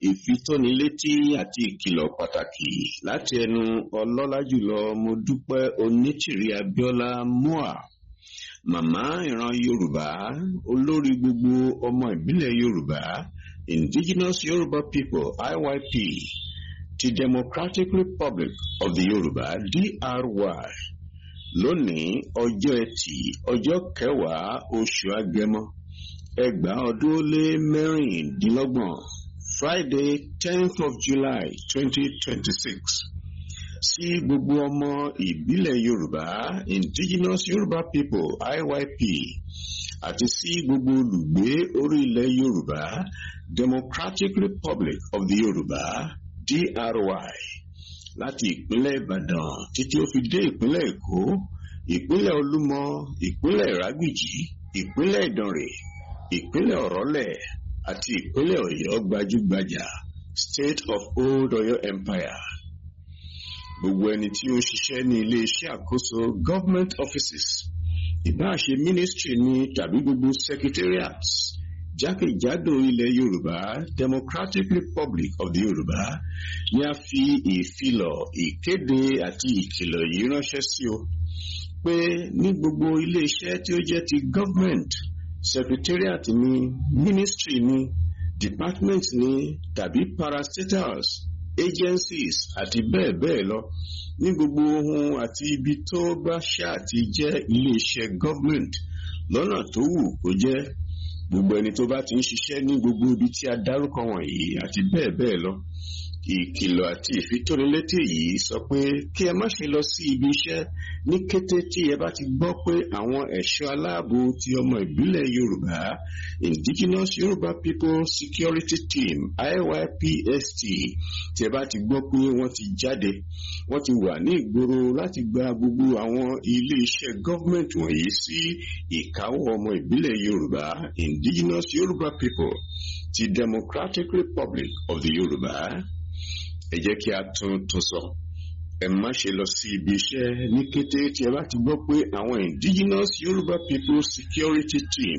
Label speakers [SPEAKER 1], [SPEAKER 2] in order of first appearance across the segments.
[SPEAKER 1] ìfitónilétí àti ìkìlọ̀ pàtàkì láti ẹnu ọlọ́lá jùlọ mo dúpẹ́ onítìrí abíọ́lá mua màmá ìran yorùbá olórí gbogbo ọmọ ìbílẹ̀ yorùbá indigenous yorùbá people iyp ti democratic republic of the yorùbá dry lónìí ọjọ́ ẹtì ọjọ́ kẹwàá oṣù agẹmọ ẹgbàá ọdún lé mẹ́rìndínlọ́gbọ̀n friday tenth of july twenty twenty six sí gbogbo ọmọ ìbílẹ̀ yorùbá indigenous yorùbá people iyp àti sí gbogbo olùgbé orí ilẹ̀ yorùbá democratic republic of the yorùbá dry láti ìpínlẹ̀ ìbàdàn títí ó fi dé ìpínlẹ̀ èkó ìpínlẹ̀ olúmọ ìpínlẹ̀ ìrágbìjì ìpínlẹ̀ ìdànrè ìpínlẹ̀ ọ̀rọ́lẹ̀ àti ìpínlẹ̀ ọ̀yọ́ gbajúgbajà state of old ọ̀yọ́ empire gbogbo ẹni tí ó ń ṣiṣẹ́ ní ilé-iṣẹ́ àkóso government offices ìbáṣe ministry ní tàbí gbogbo secretariats jákèjádò ilẹ̀ yorùbá democratic republic of the yorùbá ni a fi ìfilọ̀ ìkéde àti ìkìlọ̀ yìí ránṣẹ́ sí o pé ní gbogbo ilé-iṣẹ́ tí ó jẹ́ ti government secretariat ní ministry ní department ní tàbí parastatals agencies àti bẹ́ẹ̀ bẹ́ẹ̀ lọ ní gbogbo ohun àti ibi tó bá ṣáà ti jẹ́ iléeṣẹ́ government lọ́nà tó wù kó jẹ́ gbogbo ẹni tó bá ti ń ṣiṣẹ́ ní gbogbo ibi tí a dárúkọ wọ̀nyí àti bẹ́ẹ̀ bẹ́ẹ̀ lọ ìkìlọ̀ àti ìfitónilétí yìí sọ pé kí ẹ má ṣe lọ sí ibi iṣẹ́ ní kété tí ẹ bá ti gbọ́ pé àwọn ẹ̀ṣọ́ aláàbò ti ọmọ ìbílẹ̀ yorùbá indigenous yorùbá people security team iypst tí ẹ bá ti gbọ́ pé wọ́n ti jáde wọ́n ti wà ní ìgboro láti gba gbogbo àwọn ilé-iṣẹ́ gọ́ọ̀mẹ̀ntì wọ̀nyí sí ìkáwọ́ ọmọ ìbílẹ̀ yorùbá indigenous yorùbá people ti democratic republic of the yorùbá ẹ jẹ́ kí a tún tún sọ ẹ má ṣe lọ sí ibi iṣẹ́ ní kété tí ẹ bá ti gbọ́ pé àwọn indigenous yorùbá people security team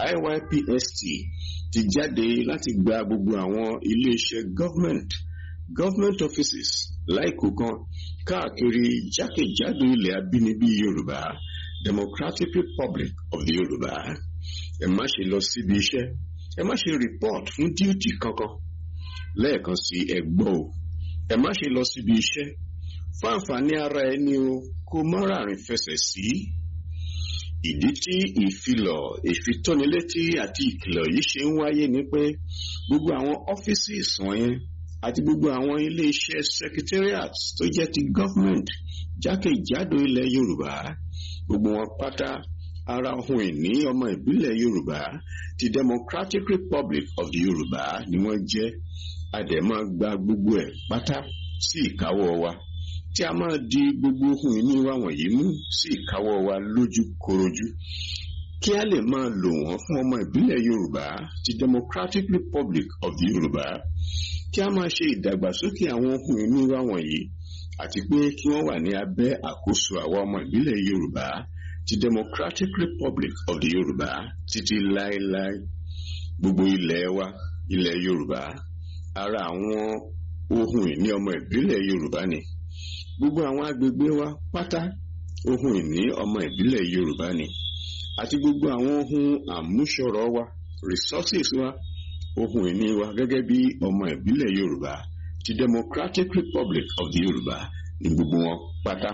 [SPEAKER 1] iypst ti jáde láti gba gbogbo àwọn iléeṣẹ́ government government offices láìkó kan káàkiri jákèjádò ilẹ̀ abínibí yorùbá democratic republic of the yorùbá ẹ má ṣe lọ síbi iṣẹ́ ẹ má ṣe report fún duty kankan lẹ́ẹ̀kan sí ẹgbọ́ o ẹ má ṣe lọ síbi iṣẹ́ fún àǹfààní ara ẹni o kó mọ́rààrin fẹsẹ̀ sí. ìdí tí ìfilọ̀ ìfitónilétí àti ìkìlọ̀ yìí ṣe ń wáyé ni pé gbogbo àwọn offices wọ̀nyẹn àti gbogbo àwọn ilé-iṣẹ́ secretariat tó jẹ́ ti government jákèjádò ilẹ̀ yorùbá gbogbo wọn pátá ara ohun ìní ọmọ ìbílẹ̀ yorùbá ti democratic republic of the yorùbá ni wọ́n jẹ́ a dẹ̀ máa gba gbogbo ẹ̀ pátá sí ìkáwọ́ wa tí a máa di gbogbo ohun ìní wa wọ̀nyí mú sí ìkáwọ́ wa lójú korojú kí a lè máa lò wọ́n fún ọmọ ìbílẹ̀ yorùbá ti democratic republic of the yorùbá kí a máa ṣe ìdàgbàsókè àwọn ohun ìní wa wọ̀nyí àti pé kí wọ́n wà ní abẹ́ àkóso àwọn ọmọ ìbílẹ̀ yorùbá ti democratic republic of the yorùbá títí láéláé gbogbo ilẹ̀ wa ilẹ̀ yorùbá ara àwọn ohun ìní ọmọ ìbílẹ̀ yorùbá ni gbogbo àwọn agbègbè wa pátá ohun ìní ọmọ ìbílẹ̀ yorùbá ni àti gbogbo àwọn ohun àmúṣọrọ̀ wa resources wa ohun ìní wa gẹ́gẹ́ bí ọmọ ìbílẹ̀ yorùbá ti democratic republic of the yorùbá ní gbogbo wọn pátá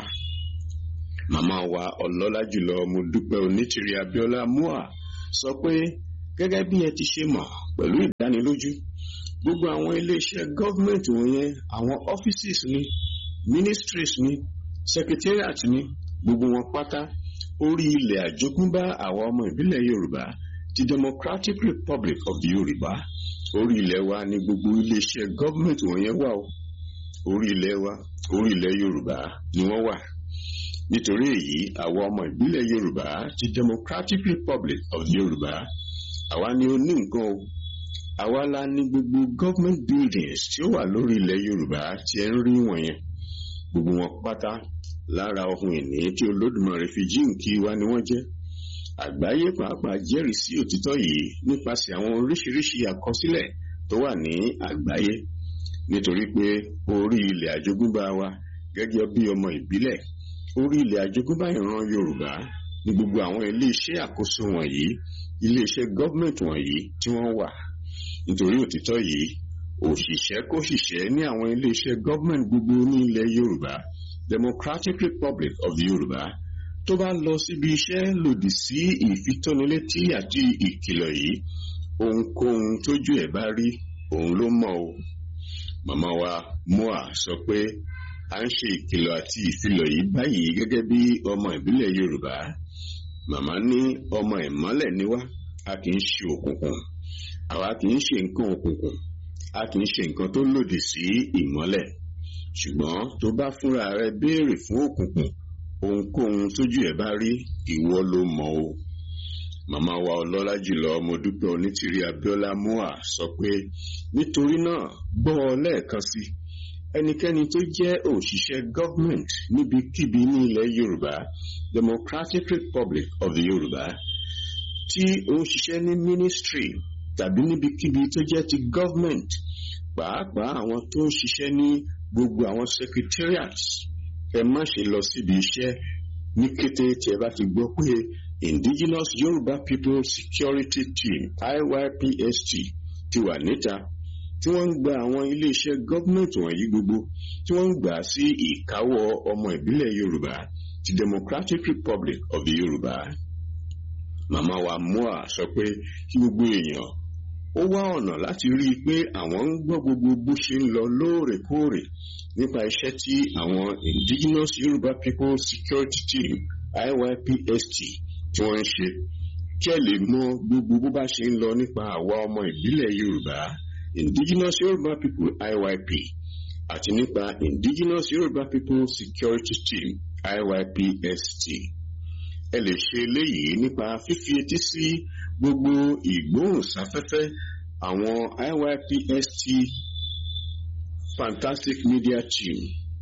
[SPEAKER 1] màmá wa ọlọ́lá jùlọ mo dúpẹ́ onítìrí abíọ́lá mua sọ pé gẹ́gẹ́ bí ẹ ti ṣe mọ̀ pẹ̀lú ìdánilójú gbogbo àwọn iléeṣẹ́ gọ́ọ̀mẹ̀ntì wọ̀nyẹn àwọn offices ni ministries ni secretariat ni gbogbo wọn pátá orí ilẹ̀ àjogúnbá àwọn ọmọ ìbílẹ̀ yorùbá ti democratic republic of the yorùbá orí ilẹ̀ wa ni gbogbo iléeṣẹ́ gọ́ọ̀mẹ̀ntì wọ̀nyẹn wà o orí ilẹ̀ wa orí ilẹ̀ yorùbá ni wọ́n wà nítorí èyí àwọn ọmọ ìbílẹ̀ yorùbá ti democratic republic of the yorùbá àwa ni ó ní nǹkan o àwa la ní gbogbo government buildings tí ó wà lórí ilẹ̀ yorùbá tí ẹ ń rí wọ̀nyẹn gbogbo wọn pátá lára ohun ìní tí olódùmarè fi jíǹkí wa ni wọ́n jẹ́ àgbáyé pàápàá jẹ́rìí sí òtítọ́ yìí nípasẹ̀ àwọn oríṣiríṣi àkọsílẹ̀ tó wà ní àgbáyé nítorí pé orí ilẹ̀ àjogúnbá wa gẹ́gẹ́ bí ọmọ ìbílẹ̀ orí ilẹ̀ àjogúnbá ìran Yorùbá ní gbogbo àwọn iléeṣẹ́ àkóso wọ̀nyí iléeṣẹ́ gọ́ọ̀mẹ̀ntì wọ̀nyí tí wọ́n wà nítorí òtítọ́ yìí òṣìṣẹ́ kóṣìṣẹ́ ní àwọn iléeṣẹ́ gọ́ọ̀mẹ̀ntì gbogbo ní ilẹ̀ Yorùbá Democratic Republic of the Yorùbá tó bá lọ síbi iṣẹ́ lòdì sí ìfitónilétí àti ìkìlọ̀ yìí ohunkóhun tójú ẹ̀ bá rí òun ló mọ̀ o màmá wa moa sọ pé à ń ṣe ìkìlọ̀ àti ìfilọ̀ yìí báyìí gẹ́gẹ́ bí ọmọ ìbílẹ̀ Yorùbá màmá ní ọmọ ìmọ́lẹ̀ ni wá a kì í ṣe òkùnkùn àwa kì í ṣe nǹkan òkùnkùn a kì í ṣe nǹkan tó lòdì sí ìmọ́lẹ̀ ṣùgbọ́n tó bá fúnra rẹ béèrè fún òkùnkùn ohunkóhun tójú ẹ̀ bá rí ìwọ ló mọ̀ o màmá wa ọlọ́lá jùlọ Modúpẹ́ Onítìrí Abíọ́lá Moa sọ pé nítorí náà gbọ́ ọ lẹ́ẹ̀kan sí ẹnikẹ́ni tó jẹ́ òṣìṣẹ́ government níbikíbi ní ilẹ̀ Yorùbá Democratic Republic of the Yorùbá tí ó ń ṣiṣẹ́ ní ministry tàbí níbikíbi tó jẹ́ ti government pàápàá àwọn tó ń ṣiṣẹ́ ní gbogbo àwọn secretariats ẹ má ṣe lọ síbi iṣẹ́ ní kété tí ẹ bá ti gbọ́ pé Indigenous Yoruba People Security Team IYPST ti wà níta tí wọ́n ń gba àwọn iléeṣẹ́ gọ́ọ̀mẹ̀ntì wọ̀nyí gbogbo tí wọ́n ń gbà sí ìkáwọ́ ọmọ ìbílẹ̀ Yorùbá ti Democratic Republic of the Yorùbá. Màmá wa Moa sọ pé kí gbogbo èèyàn ó wá ọ̀nà láti rí i pé àwọn ń gbọ́ gbogbo bó ṣe ń lọ lóòrèkóòrè nípa iṣẹ́ tí àwọn Indigenous Yoruba People Security Team IYPST tí wọ́n ń ṣe kí ẹ lè mọ gbogbo bó bá ṣe ń lọ nípa àwa ọmọ ìbílẹ̀ Yorùbá Indigenous Yoruba People IYP àti nípa Indigenous Yoruba People Security Team IYPST ẹ lè ṣe eléyìí nípa fífi etí sí gbogbo ìgbóhùnsáfẹ́fẹ́ àwọn IYPST Fantastic Media Team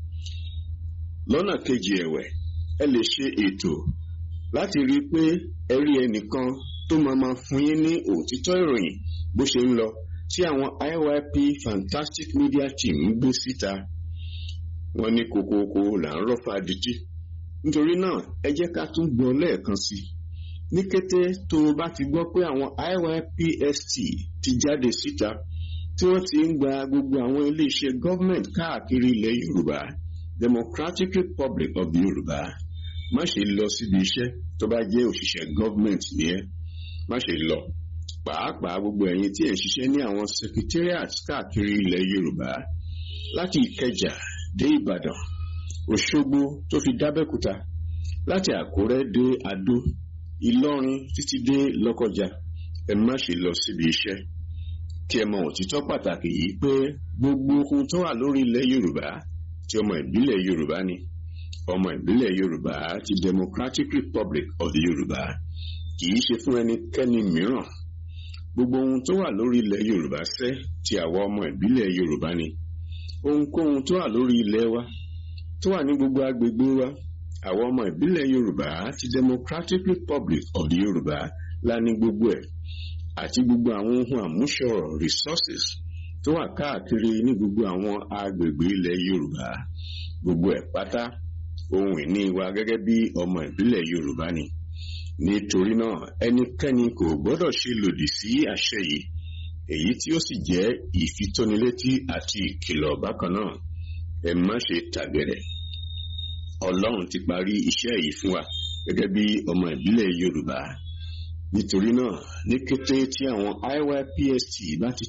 [SPEAKER 1] lọ́nà kejì ẹ̀wẹ̀ ẹ lè ṣe ètò láti rí i pé ẹ rí ẹnìkan tó máa ma fún yín ní òtítọ́ ìròyìn bó ṣe ń lọ tí àwọn IYP Fantastic Media Team ń gbé síta wọ́n ní kokoko là ń rọ́fà dìtì nítorí náà ẹ jẹ́ ká tún gbọ́ lẹ́ẹ̀kan sí i ní kété tó o bá ti gbọ́ pé àwọn IYPST ti jáde síta tí wọ́n ti ń gba gbogbo àwọn iléeṣẹ́ gọ́ọ̀mẹ̀ntì káàkiri ilẹ̀ Yorùbá Democratic Republic of the Yorùbá má ṣe lọ síbi iṣẹ́ tó bá jẹ́ òṣìṣẹ́ gọ́ọ̀mẹ̀ntì ni ẹ́ má ṣe lọ pàápàá gbogbo ẹ̀yin tí ẹ̀ ń ṣiṣẹ́ ní àwọn secretariat káàkiri ilẹ̀ Yorùbá láti Ìkẹjà dé Ìbàdàn Òṣogbo tó fi dábẹ́kúta láti Àkúrẹ́ dé Adó Ìlọrin títí dé Lọ́kọjà ẹ má ṣe lọ síbi iṣẹ́ kí ẹ mọ òtítọ́ pàtàkì yìí pé gbogbo ohun tó wà lórí ilẹ̀ Yorùbá tí ọmọ ìbílẹ̀ Yorùbá ni ọmọ ìbílẹ̀ Yorùbá ti Democratic Republic of the Yorùbá kì í ṣe fún ẹnikẹ́ni mìíràn gbogbo ohun tó wà lórí ilẹ̀ Yorùbá ṣẹ́ ti àwa ọmọ ìbílẹ̀ Yorùbá ni ohunkóhun tó wà lórí ilẹ̀ wa tó wà ní gbogbo agbègbè wa àwọn ọmọ ìbílẹ̀ Yorùbá ti Democratic Republic of the Yorùbá la ní gbogbo ẹ̀ àti gbogbo àwọn ohun àmúṣọrọ̀ resources tó wà káàkiri ní gbogbo àwọn agbègbè ilẹ̀ Yorùbá gbogbo ẹ̀ pátá ohun ìní wa gẹ́gẹ́ bí ọmọ ìbílẹ̀ Yorùbá ni nítorí náà ẹnikẹ́ni kò gbọ́dọ̀ ṣe lòdì sí àṣẹ yìí èyí tí ó sì jẹ́ ìfitónilétí àti ìkìlọ̀ bákan náà ẹ má ṣe tàgẹ̀rẹ̀ Ọlọ́run ti parí iṣẹ́ yìí fún wa gẹ́gẹ́ bí ọmọ ìbílẹ̀ Yorùbá nítorí náà ní kété tí àwọn IYPST bá ti